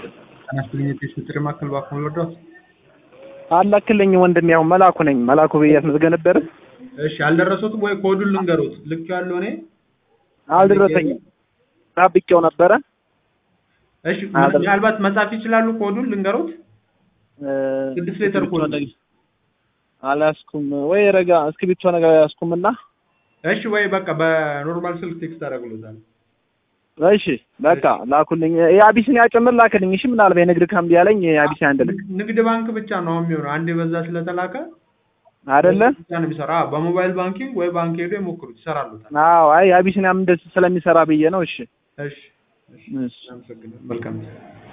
አናስተኛ ቴስት ማዕከል ባክሞ ወርዷት አላክልኝ ወንድሜ፣ ያው መላኩ ነኝ። መላኩ ብዬ አስመዝገብ ነበር። እሺ አልደረሱትም ወይ? ኮዱን ልንገሩት። ልክ ያለው እኔ አልደረሰኝም። ጠብቄው ነበረ። እሺ ምናልባት መጻፍ ይችላሉ። ኮዱን ልንገሩት። ስድስት ሌተር ኮድ አልያዝኩም ወይ ረጋ እስክሪብቶ ነገር አልያዝኩምና እሺ ወይ በቃ በኖርማል ስልክ ቴክስት አደርግሎታል። እሺ በቃ ላኩልኝ። የአቢሲኒያ ጭምር ላክልኝ። እሺ ምናልባት የንግድ ካምቢ ያለኝ የአቢሲኒያ እንድልክ ንግድ ባንክ ብቻ ነው አሁን የሚሆነው። አንድ በዛ ስለተላከ አይደለ ብቻ ነው የሚሰራ። በሞባይል ባንኪንግ ወይ ባንክ ሄዶ የሞክሩት ይሰራሉታል። አዎ አይ አቢሲኒያም እንደዚህ ስለሚሰራ ብዬ ነው። እሺ እሺ እሺ፣ አመሰግናለሁ። መልካም